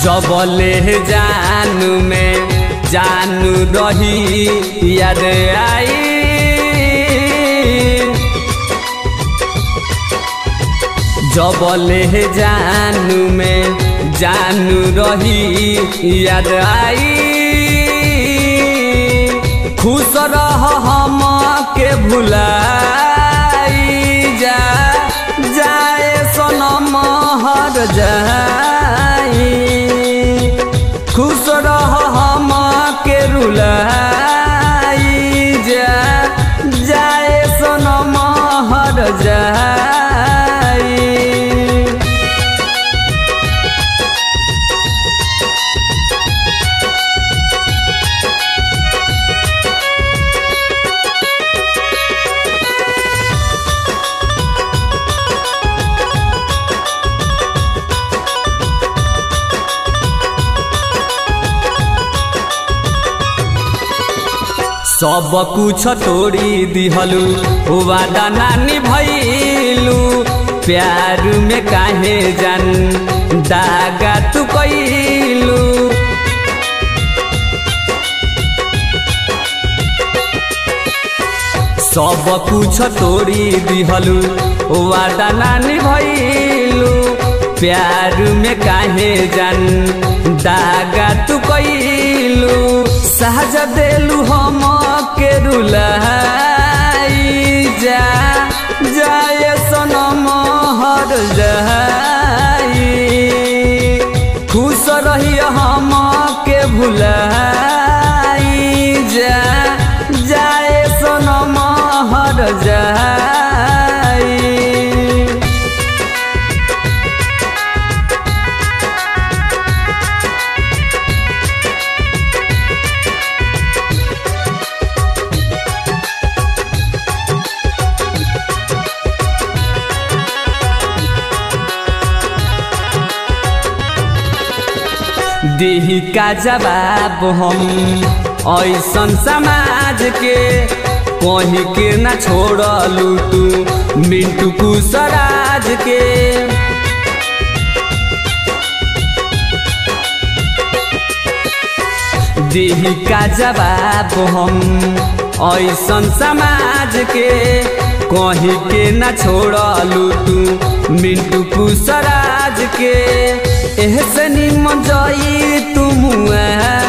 जबले जानू में जानू रही याद आई जबले जानू में जानू रही याद आई खुश रह हम के भुलाई जा जाए सनम हर जाई खुश रह हम के रुलाई जा जाए सनम हर जाई सब कुछ तोड़ी दिहलू वादा नानी भैलू प्यार में काहे जान दागा तू कैलू सब कुछ तोड़ी दिहलू वादा नानी भैलू प्यार में काहे जान दागा तू कैलू सहज देलू हम के रुलाई जा जाए सनम हर जाई खुश रही हम के भुलाई जा जाए सनम हर जाई देही का जवाब हम ऐसन समाज के कहीं के न छोड़लू तू मिंटू कुसराज के देही का जवाब हम ऐसन समाज के कहीं के न छोड़लू तू मिंटू कुसराज के एहसनी मजई तुम